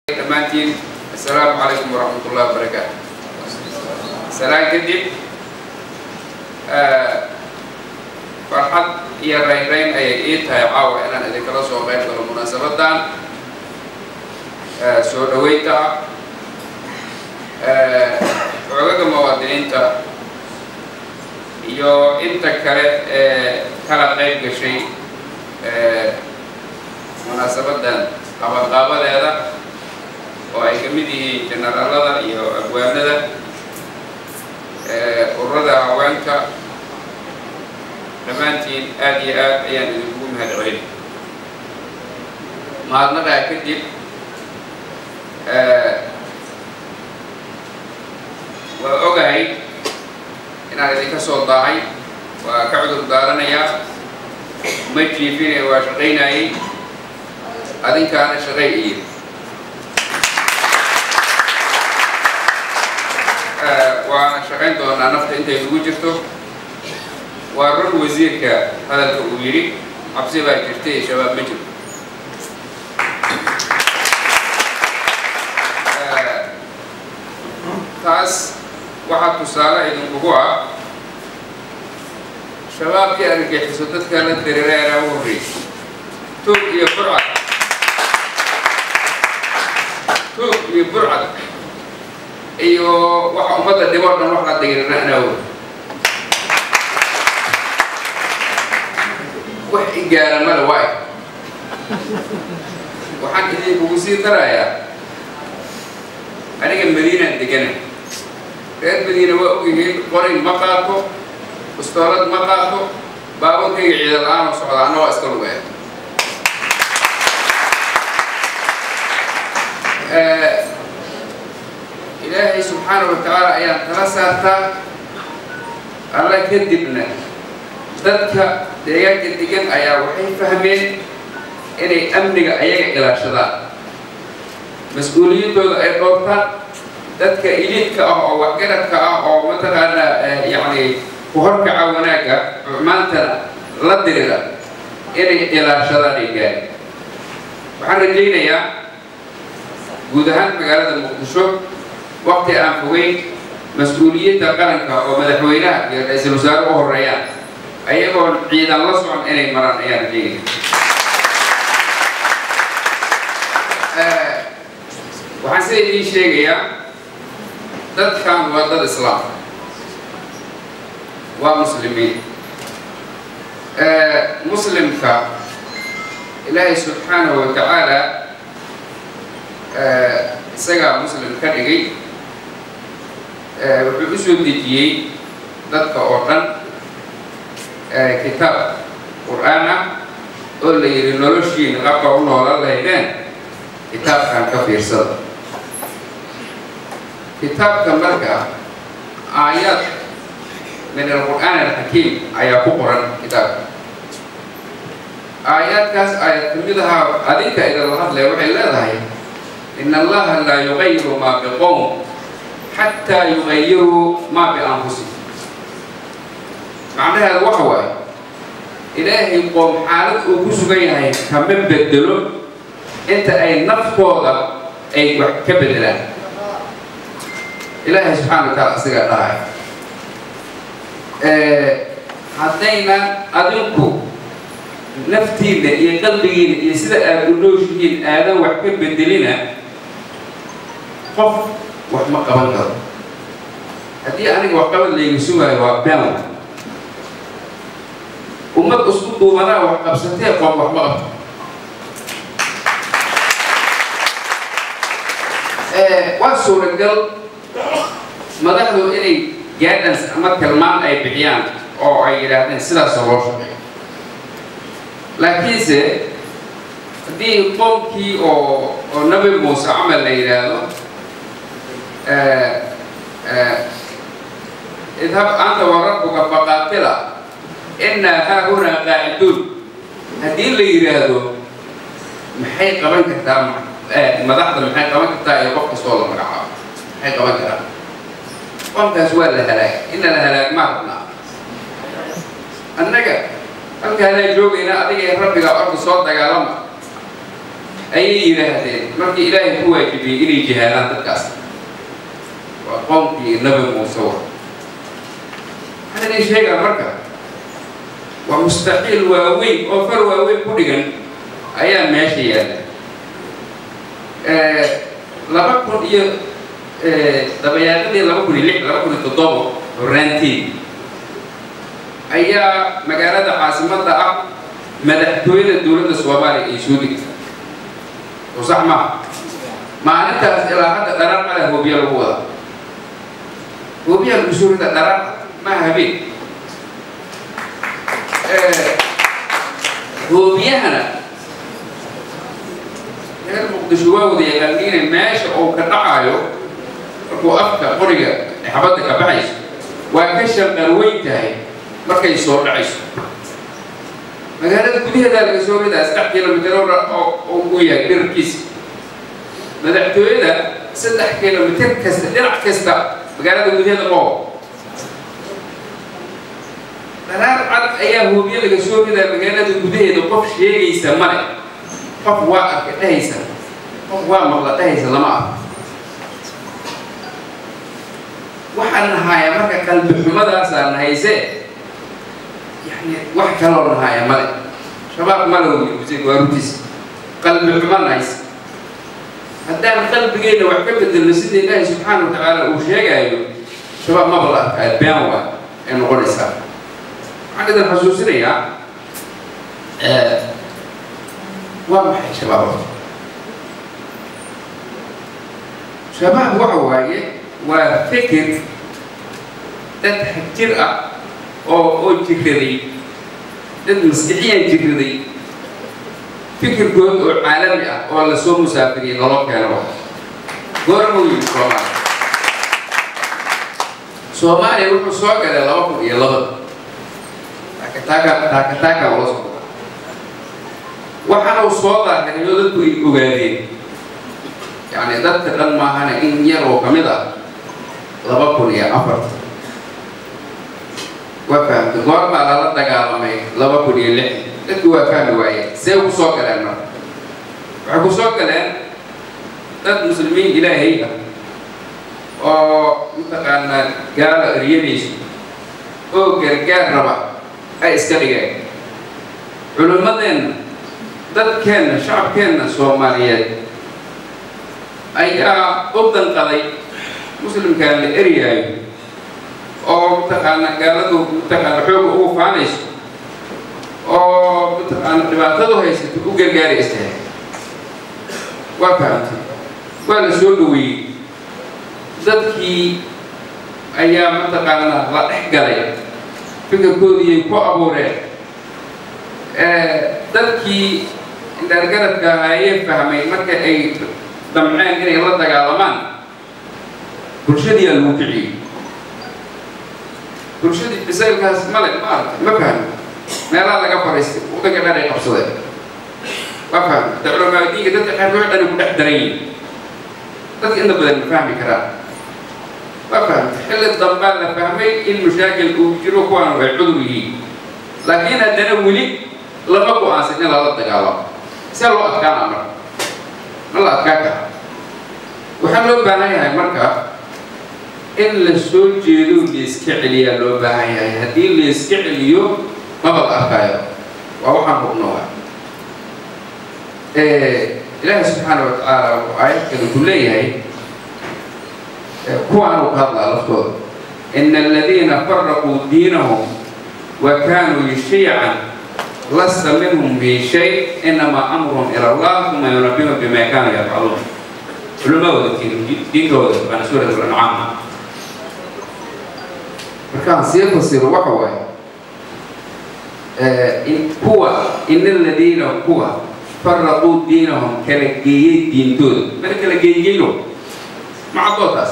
dhammaantiin assalaamu calaykum waraxmat ullahi wabarakaatu salaan kadib farxad iyo raynrayn ayay ii tahay caawa inaan idinkala soo qayb galo munaasabadan soo dhaweynta ah xoogaga muwaadiniinta iyo inta kale ee kala qayb gashay munaasabadan qabanqaabadeeda oo ay ka mid yihiin generaalada iyo abwaanada ururada haweenka dhammaantiin aad iyo aad ayaan idinkugu mahad celin mahadnaqaa kadib waa ogahay inaan idinka soo daahay waa ka cudur daaranayaa ma jiifine waa shaqaynayay adinkaana shaqay iyo waana shaqayn doonaa nafta intay ugu jirto waa run wasiirka hadalka uu yidhi cabsi baa jirta iyo shabaab ma jirto taas waxaa tusaale idinkugu ah shabaabkii argagixiso dadka la dareeraanaa u horreysay tuug iyo burcad tuug iyo burcad iyo waxa ummadda dhiboo dhan wax la dagirana anaawo wax igaara male waay waxaan idinkugu sii darayaa aniga madiinaan degana reer madiina waa ogyihiin qorin ma qaato ustoolad ma qaato baabankayga ciida la-aan oo socda anna waa iska lugaya ilaahay subxaana wa tacaala ayaan tala saartaa alla kadibna dadka deegaanka degan ayaa waxay fahmeen inay amniga ayaga ilaashadaan mas-uuliyaddooda ay dhoortaan dadka iliidka ah oo waxgaradka ah oo mataqaanaa yacni ku horkaca wanaagga maantana la dirira inay ilaashadaan ay gaari waxaan rajaynayaa guud ahaan magaalada muqdisho waqti aan fogeyn mas-uuliyadda qaranka oo madaxweynaha iyo ra-iisul wasaare u horeeyaan ayagoon ciidan la socon inay maraan ayaan rajaynaya waxaan sida idiin sheegayaa dadkan waa dad islaam waa muslimiin muslimka ilaahay subxaanahu wa tacaala isagaa muslim ka dhigay wuxuu u soo dejiyey dadka oo dhan kitaab qur-aan ah oo la yidhi noloshiina qabka u noolan lahaydeen kitaabkan ka fiirsada kitaabka marka aayaad min alqur'aan alxakiim ayaa ku qoran kitaabka aayaadkaas aayad kamid ahaa adinka idinla hadlaya waxay leedahay in allaha laa yugayiru maa biqowm xataa yugayiruu maa bianfusihim macnaheeda waxa waaye ilaahay qoom xaalad uu ku sugan yahay kama bedelo inta ay naftooda ay wax ka bedelaan ilaahay subxana wa taala isagaa dhahay haddayna adinku naftiinna iyo qalbigiina iyo sida aada u nooshihiin aadan wax ka bedelina qof wax ma qaban karo haddii aniga waxqabad layga sugaayo waa been ummad isku duubanaa wax qabsatee qof wax ma qabto waa suuragal madaxdu inay gaadhans ama tilmaan ay bixiyaan oo ay yidhaahdeen sidaasoo loo shaqeeyo laakiinse haddii qoomkii oo oo nabi muuse camal la yidhaahdo idhab anta wa rabbuka faqaatila innaa haahunaa qaaciduun haddii la yidhaahdo maxay qaban kartaa madaxda maxay qaban kartaa iyo qof kastoo la magacaabo maxay qaban karaan qomkaas waa la halaag ina la halaag maa rabnaa annaga halkaanaa joogaynaa adiga ee rabbiga orda soo dagaalama ayay yidhaahdeen markii ilaahay ku waajibiyey inay jihaadaan dadkaas waa qoomkii nabi muuse wa waxaan idin sheegaa marka waa mustaqiil waaweyn oo far waaweyn ku dhigan ayaa meesha yaalla laba kun iyo dabayaaqadii laba kun iyo lix laba kun iyo toddobo horaanteed ayaa magaalada caasimadda ah madaxtooyada dowladda soomaaliya ay soo degtay oo sax maaha maalintaas ilaa hadda dharaar mala hoobiya lagu wadaa hoobiyaa lagu soo rida dharaar maaha habeen hoobiyahana reer muqdisho waa wada yaqaaniina meesha uu ka dhacayo markuu afka qoriga xabadda ka baxayso waa ka shanqar weyn tahay markay soo dhacayso magaalada gudaheedaa laga soo ridaa saddex kilomitr oo uu yahay dhirarkiisa madaxtooyada saddex kilomitr kasta dhinac kasta magaalada gudaheeda qoo dharaar cad ayaa hoobiye laga soo ridaa magaalada gudaheeda qof sheegaysa male qof waa arka dhahaysa qof waa maqla dhahaysa lama arko waxaan nahaaya marka qalbi xumadaasaa nahayse yani wax kaloo nahaaya male shabaab male waa rutiis qalbi xumo nahayse haddaan qalbigeenna wax ka bedelno sida ilaahi subxaana wa tacaala uu sheegaayo shabaab maba la arkaa been waa ay noqonaysaa waxaan idin xasuusinayaa waa maxay shabaab shabaab waxa waaye waa fikir dad xagjir ah oo oo jiraday dad maskixiyan jiraday fikirkood oo caalami ah oo lasoo musaafiriyey nolol keeno goormuu yimi soomaaliya soomaaliya wuxuu soo galay laba kun iyo labada taakataaka taakataaka ula socda waxaana uu soo daahiray oo dadku ay ogaadeen yacni dadka dhan maahana in yar oo ka mid ah laba kun iyo afarta waa fahamtay goor baa lala dagaalamay laba kun iyo lix dadku waa fahmi waayeen see ku soo galeen marka waxay ku soo galeen dad muslimiin ilaahay ah oo mataqaanaa gaala eryadaysu oo gargaar raba ay iska dhigeen culimmadeenna dadkeenna shacabkeenna soomaaliyeed ayaa u danqaday muslimkaan la eryaayo oo mataqaana gaaladu mataqaana xooga ugu faanayso oo mataqaana dhibaatadu haysato u gargaari istahay waa fahamtay waa la soo dhaweeyey dadkii ayaa mataqaana la dhex galay fikirkoodiiyay ku abuureen dadkii indhaargaradka ahaayee fahmay marka ay damceen inay la dagaalamaan bulshadiyaa lagu kiciyey bulshadii bisaylkaas male ma aragtay ma fahmi meelaha laga fariistay waddanka dhan ay qabsadeen ma fahmi da culamaadiinka dadka xeerkoox dhani ku dhex daran yihin dadka inta badan ma fahmi karaan ma fahmtay xilli dambaa la fahmay in mushaakil uu jiro kuwaan way cudur yihiin laakiin haddana weli lama go-aansan in lala dagaalamo see loo adkaana marka ma la adkaan kara waxaa loo baahan yahay marka in la soo jeedo layska celiyaa loo baahan yahay haddii layska celiyo maba la arkaayo waa waxaan hubno wa ilaahi subxaana wa tacaala wuxuu aayadkani ku leeyahay kuwaan uu ka hadlaa laftooda ina aladiina faraquu diinahum wa kaanuu shiican lasta minhum fi shay inamaa amruhum ila allah uma yunabihum bima kaanuu yafcaluun culimadooda diinkooda baana suurat al-ancaam markaan sii fasiro waxa waaye kuwa ina aladiina kuwa faraquu diinahum kala geeyey diintooda mana kala geeyeyno macadootaas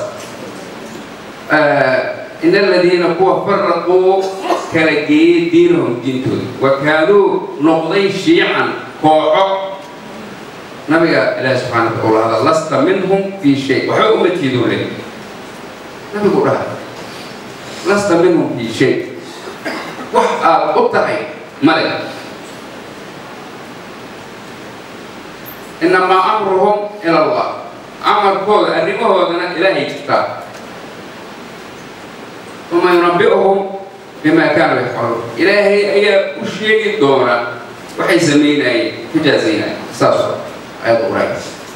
ina aladiina kuwa faraquu kala geeyey diinahum diintooda wa kaanuu noqday shiican kooxo nabiga ilaahi subxaana wa taala hada lasta minhum fi shay waxba uma tiidoo le nabigu dhaha lasta minhum fi shay wax aad u tahay male inamaa amruhum ila allah amarkooda arrimahoodana ilaahay jirtaa uma yunabi'uhum bima kaanuu yafcaluun ilaahay ayaa u sheegi doona waxay samaynayeen ku jaazaynayeen saas ayad quraay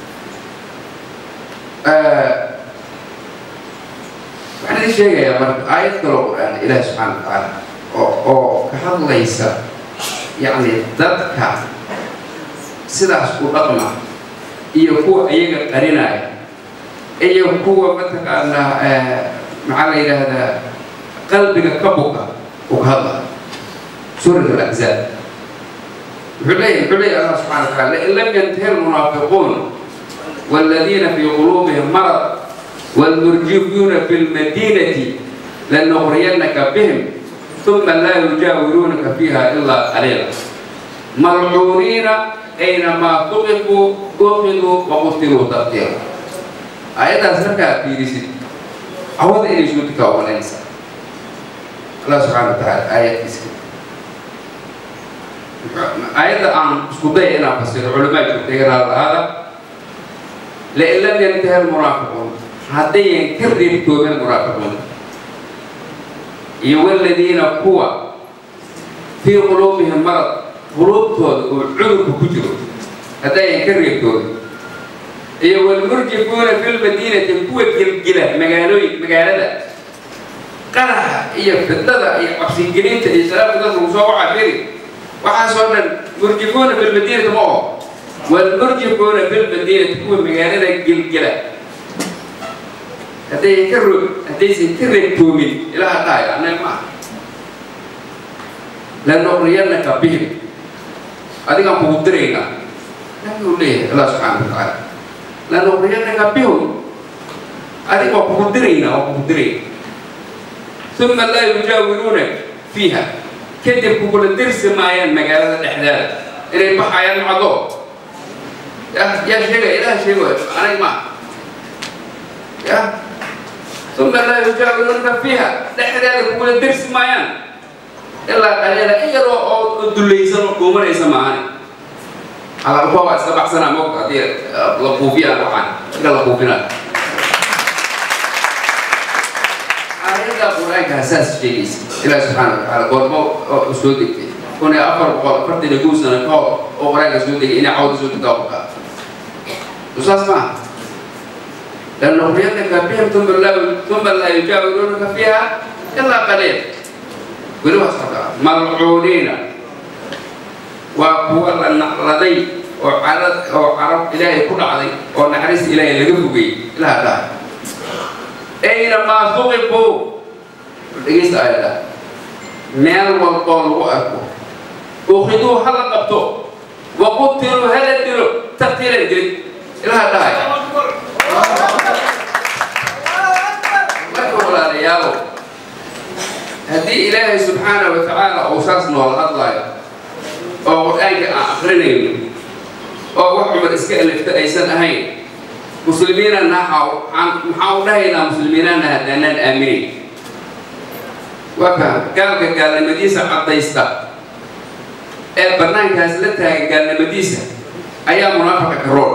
waxaan idin sheegayaa marka aayad kaloo qur-aan ilaahi subxaana wa tacaala oo oo ka hadlaysa yacni dadka sidaas u dhaqma iyo kuwa iyaga qarinaya iyo kuwa mataqaanaa maxaa la yidhaahdaa qalbiga ka buka uu ka hadla suurat alaxzaab wuxuu leeyahy wuxuu leeyahy allah subxana wa taala lain lam yantahi almunaafiquun والذين في قلوبهم مرض والمرجفون في المدينة لنغرينك بهم ثم لا يجاورونك فيها إلا قليلا ملعونين أينما ثقفوا أخذوا وقتلوا تقتيلا آيات أسرك في رسل أود أن يشوتك ولا ينسى الله سبحانه وتعالى آيات اسم آيات عن سكوتي أنا فسر علماء كتير هذا لئن لم ينتهي المرافقون هدين كرر توب المرافقون والذين قوى في قلوبهم مرض قلوب توب والعذر كجر هدين كرر توب والمرجفون في المدينة قوة جلجلة مقالوي مقالة قرح هي فتنة هي عبسين جنين تهي سلام فتنة مصوعة عبيري وحاسونا مرجفون في المدينة معهم والمرجفون في المدينة تكون مقالة جلجلة هذي كرر هذي سكرر تومين إلى هدايا أنا ما لنغرينك بهم هذه كان بودرينا نقول ليه الله سبحانه وتعالى لنغرينك بهم هذه كان بودرينا وبودرين ثم لا يجاورونك فيها كذب كل درس مايان مقالة الإحداث إلى بحيان عضو يا يا شيخ إله شيخ أنا ما يا ثم لا يجاورونك فيها لحد كل درس مايان إلا قليلا إيه رو دليسان وكومن إيسا معاني على القوة سبع سنة موقع دي لقوفيا وحان إلا لقوفينا آيات القرآن كأساس شيء إلى سبحانه وتعالى قول مو أسودك كنا أفر بقول فرد نجوز أنا كاو أقرأ أسودك إني عود أسودك داوكا أستاذ ما لأنه بيتك بهم ثم لا ثم لا يجاورونك فيها إلا قليل ولو أصدق ملعونين وهو لدي وعرض وعرض إلهي كل عضي ونحرس إلهي لقفقي إلى هذا أينما ثقفوا لقيت آية مال والقول وأكو أخذوا هلا قبتوا وقتلوا هلا دلوا تقتيلا جد إلى هذا walaalayaalow haddii ilaahay subxaana wa tacaala uu saas noola hadlayo oo qur-aanka aan akrinayno oo wax cumar iska alifta aysan ahayn muslimiina naxaw maxaa u dhahaynaa muslimiinana haddaanaan aaminin waa faham gaalka gaalnimadiisa caddaysta ee bannaankaas la taaga gaalnimadiisa ayaa munaafaqa karool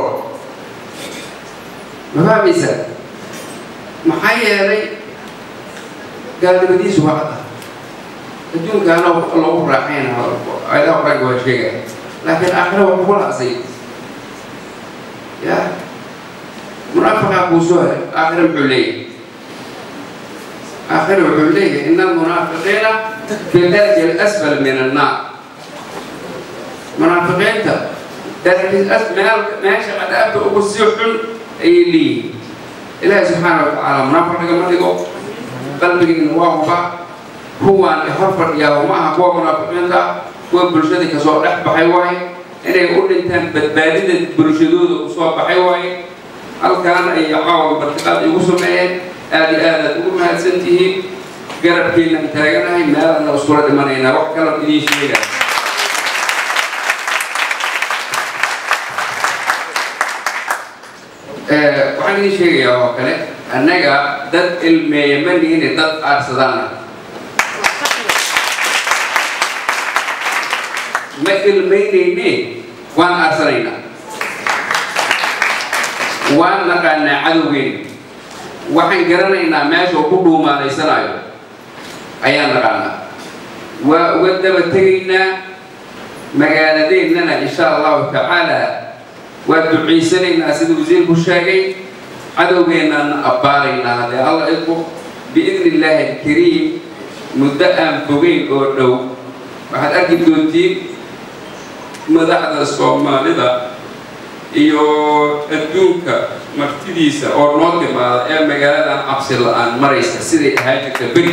ma fahmaysa maxaa yeelay gaalnimadiisu waa cadda adduunkaana lagu raaxayna ayadaha qur-aanka waa sheegaya laakiin aakhira waa kugu laasay ya munaafiqaa kuu soo haray aakhira muxuu leeyahay aakhira wuxuu leeyahay ina almunaafiqiina fi darki alasfal min annaar munaafiqiinta darki meel meesha cadaabta ugu sii xun ayay leeyihiin ilaahi subxaana wa tacaala munaafiq nagama dhigo qalbigiina waa huba kuwaan hor fadhiyaa ma aha kuwa munaafiqiinta kuwa bulshadii kasoo dhex baxay waaye inay u dhintaan badbaadida bulshadooda usoo baxay waaye halkaan ay caawa bartiqaad igu sameeyeen aad iyo aad aad ugu mahadsan tihiin garabkiinaan taaganahay meelana iskula dhimanaynaa wax kala idiin sheega waxaan idiin sheegayaa oo kale annaga dad ilmeeya ma nihine dad aarsadaana ma ilmaynayne waan aarsanaynaa waan naqaanaa cadowgeena waxaan garanaynaa meesha uu ku dhuumaanaysanayo ayaan naqaanaa waa uga daba tegaynaa magaaladeennana insha allahu tacaala waa ducaysanaynaa sida wasiirku sheegay cadowgeennaana abbaaraynaa haddee alla idku biidni illaahi alkariim muddo aan fogeyn oo dhow waxaad arki doontiin madaxda soomaalida iyo adduunka martidiisa oo noo timaada ee magaaladan cabsi la-aan maraysa siday ahaan jirta beri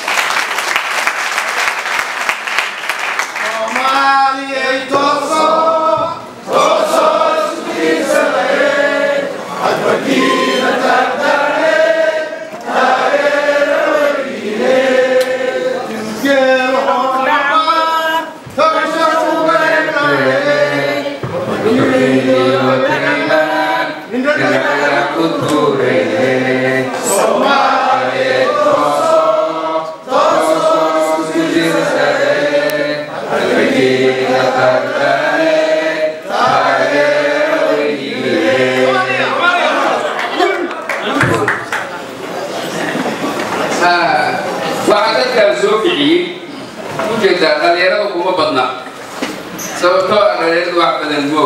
waxaa dadkaan soo bixiyey ujeedaa dhalinyarada kuma badna sababtoo ah dhalinyaradu wax badan moow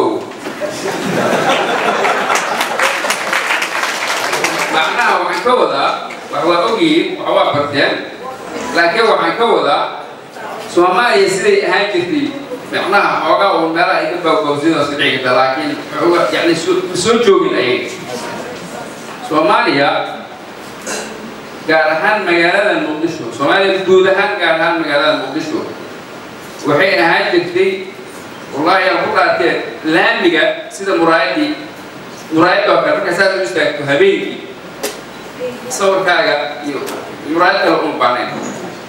macnaha waxaan ka wadaa wax waa ogyihiin wax waa barteen laakiin waxaan ka wadaa soomaaliya siday ahaan jirtay macnaha xoogaa uun meelaha ay ka baabawsidaas ka dhici karta laakiin yani soo joogin ayay soomaaliya gaar ahaan magaalada muqdisho soomaaliya guud ahaan gaar ahaan magaalada muqdisho waxay ahaan jirtay wallaahi aan ku dhaartee laamiga sida muraayadii muraayadda oo kale markaa saas u istaagto habeenkii sawirkaaga iyo muraayad kale uma baanayn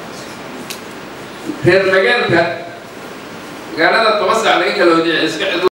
reer magaalka magaalada toban saac laga kala wadiya iska cid